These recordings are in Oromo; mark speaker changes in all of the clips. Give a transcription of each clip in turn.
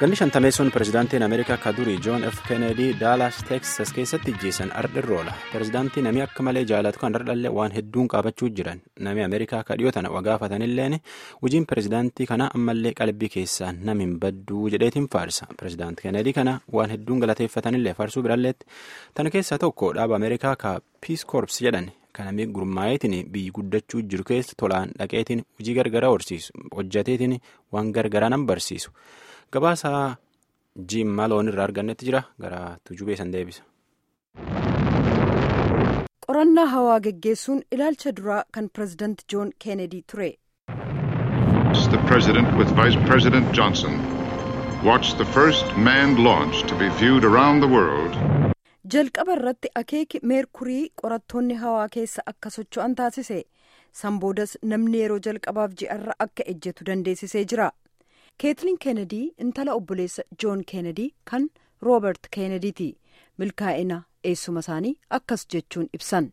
Speaker 1: Ganni shantameessoon pirezidaantiin Ameerikaa akka durii Joon F. Kennedy Daalaas Teeksas keessatti ijjeessan ardhirra oola. Pirezidaantii namni akka malee jaalatu kan ardhallee waan hedduun qaabachuu jiran. Namni Ameerikaa akka dhiyoo tana wagaafatanilleen hojiin pirezidaantii kana ammallee qalbii keessaan nami hin badduu jedheetiin faarsa. Pirezidaantii Kennedy kana waan hedduun galateeffatanillee faarsuu biralleetti. Tana keessaa tokko dhaaba Ameerikaa ka Peace Corps jedhan. Kanami gurmaa'eetiin biyyi guddachuu jiru keessa tolaan dhaqeetiin hojii gargaraa horsiisu hojjateetiin waan gargaraa nan barsiisu gabaasaa jiim maloon irraa argannetti jira gara tujubee san deebisa.
Speaker 2: qorannaa hawaa geggeessuun ilaalcha duraa kan pirezidaanti joon keenedi ture.
Speaker 3: The president with vice president Johnson watched the first manned launch to be viewed around the world.
Speaker 2: jalqaba irratti akeeki meerkurii qorattoonni hawaa keessa akka socho'an taasise san boodas namni yeroo jalqabaaf ji'arra akka ejjetu dandeessisee jira keetlin keenedii intala obboleessa joon keenedii kan roobert keenediiti milkaa'ina eessuma isaanii akkas jechuun ibsan.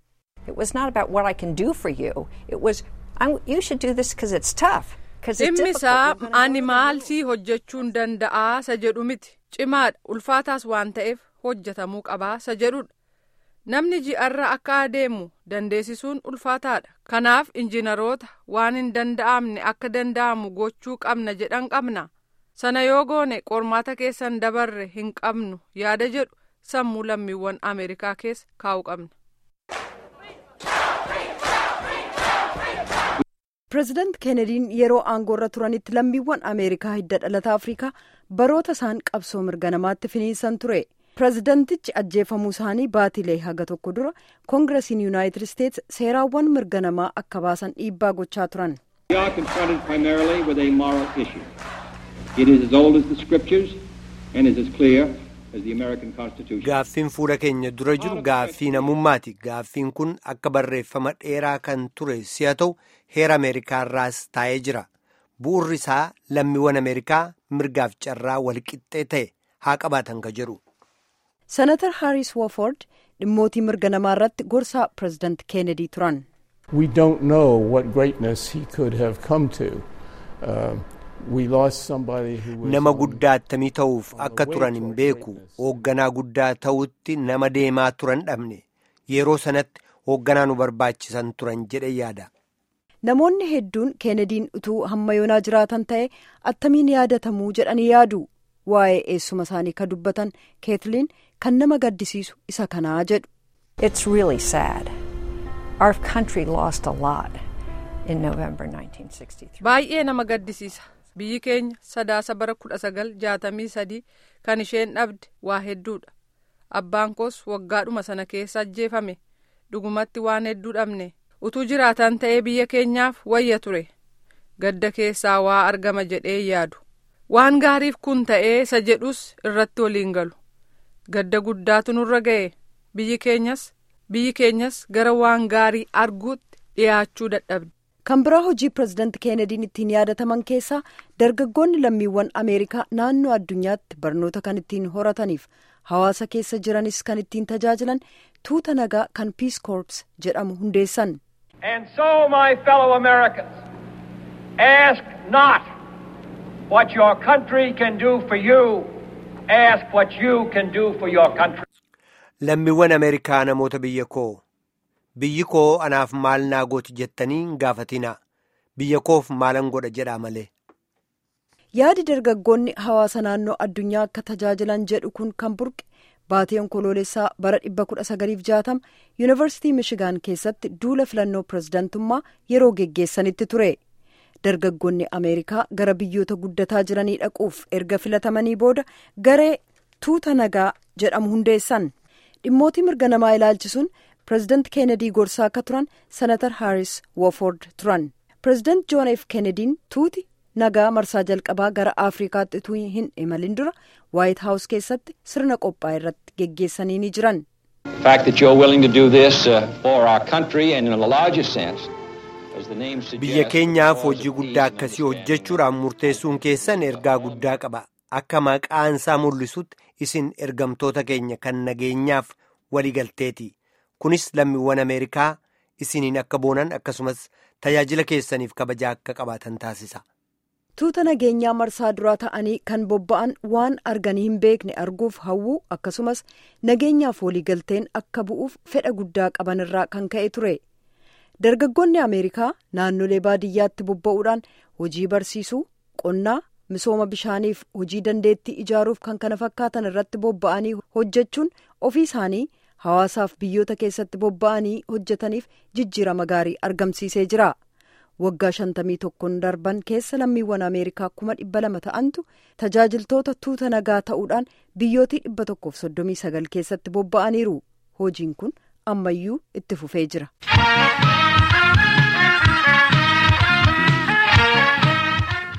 Speaker 4: dhimmi isaa ani maal sii hojjechuun danda'aa isa jedhu miti cimaadha ulfaataas waan ta'eef. hojjetamuu qabaa isa jedhudha namni ji'arra akka adeemu dandeessisuun ulfaataadha kanaaf injiinaroota waan hin danda'amne akka danda'amu gochuu qabna jedhan qabna sana yoo goone qormaata keessan dabarre hin qabnu yaada jedhu sammuu lammiiwwan ameerikaa keessa kaa'uu qabna.
Speaker 2: pireezidaant keenediin yeroo aangoorra turanitti lammiiwwan ameerikaa hidda dhalata afrikaa baroota isaan qabsoo mirga namaatti finiinsan ture. pireezidantichi ajjeefamuu isaanii baatilee haga tokko dura koongiresiin yuunaayitid isteets seeraawwan mirga namaa akka baasan dhiibbaa gochaa turan.
Speaker 5: gaaffiin fuula keenya dura jiru gaaffii namummaati gaaffiin kun akka barreeffama dheeraa kan ture si'a ta'u heera ameerikaarraas taa'ee jira bu'urri isaa lammiiwwan ameerikaa mirgaaf carraa walqixxee ta'e haa qabaatan ka jedhu.
Speaker 2: senatar haaris wooford dhimmootii mirga namaa irratti gorsaa pireezidaant keenedii turan.
Speaker 6: we don't know what greatness he could have come to. Uh, we lost somebody who was
Speaker 5: nama guddaa attamii ta'uuf akka turan hin beeku hoogganaa guddaa ta'utti nama deemaa turan dhabne yeroo sanatti hoogganaa nu barbaachisan turan jedhe yaada.
Speaker 2: namoonni hedduun keenediin utuu hamma yoonaa jiraatan ta'e attamiin yaadatamuu jedhanii yaadu waa'ee eessuma isaanii ka dubbatan keetiliin kan nama gaddisiisu isa kanaa jedhu.
Speaker 7: It's really sad. Our country lost a lot in November 1963.
Speaker 4: Baay'ee nama gaddisiisa. Biyyi keenya sadaasa bara kudha sagal jaatamii sadii kan isheen dhabde waa hedduudha. Abbaan koos waggaadhuma sana keessa ajjeefame. Dhugumatti waan hedduu dhabne. Utuu jiraatan ta'ee biyya keenyaaf wayya ture. Gadda keessaa waa argama jedhee yaadu. Waan gaariif kun ta'ee isa jedhus irratti waliin galu. gadda guddaatu nurra ga'e biyyi keenyas biyyi keenyas gara waan gaarii arguutti dhiyaachuu dadhabde.
Speaker 2: kan biraa hojii pireezidaanti keenediin ittiin yaadataman keessaa dargaggoonni lammiiwwan ameerikaa naannoo addunyaatti barnoota kan ittiin horataniif hawaasa keessa jiranis kan ittiin tajaajilan tuuta nagaa kan peace corps jedhamu hundeessan.
Speaker 8: and so my fellow americans ask not what your country can do for you. ask what you can do for your country.
Speaker 5: Lammiiwwan Ameerikaa namoota biyya koo biyyi koo anaaf maal naa gooti jettanii hin gaafatinaa biyya koof maalan godha jedhaa malee.
Speaker 2: Yaadi dargaggoonni hawaasa naannoo addunyaa akka tajaajilan jedhu kun kan burqe baatee onkoloolessaa bara 1960 yuunivarsiitii Mishigaan keessatti duula filannoo pireezidantummaa yeroo geggeessanitti ture. dargaggoonni ameerikaa gara biyyoota guddataa jiranii dhaquuf erga filatamanii booda garee tuuta nagaa jedhamu hundeessan dhimmootii mirga namaa ilaalchisuun pireezidaant keenedii gorsaa akka turan senatar haaris wooford turan pireezidaant joon f keenediin tuuti nagaa marsaa jalqabaa gara afrikaatti utuu hin imalin dura waayit haawus keessatti sirna qophaa irratti geggeessanii ni jiran.
Speaker 9: The fact that you're willing to do this uh, for our country and in a larger sense
Speaker 5: biyya keenyaaf hojii guddaa akkasii hojjechuudhaan murteessuun keessan ergaa guddaa qaba akka maqaan isaa mul'isutti isin ergamtoota keenya kan nageenyaaf waliigalteeti kunis lammiiwwan ameerikaa isiniin akka boonan akkasumas tajaajila keessaniif kabajaa akka qabaatan taasisa.
Speaker 2: tuuta nageenyaa marsaa duraa ta'anii kan bobba'an waan arganii hin beekne arguuf hawwuu akkasumas nageenyaaf waliigalteen akka bu'uuf fedha guddaa qabanirraa kan ka'e ture dargaggoonni ameerikaa naannolee baadiyyaatti bobba'uudhaan hojii barsiisuu qonnaa misooma bishaaniif hojii dandeettii ijaaruuf kan kana fakkaatan irratti bobba'anii hojjechuun ofii isaanii hawaasaaf biyyoota keessatti bobba'anii hojjetaniif jijjiirama gaarii argamsiisee jira. waggaa shantamii tokkoon darban keessa lammiiwwan ameerikaa kuma dhibba lama ta'antu tajaajiltoota tuuta nagaa ta'uudhaan biyyootii dhibba tokkoof soddomii sagal keessatti bobba'aniiru hojiin kun ammayyuu itti fufee jira.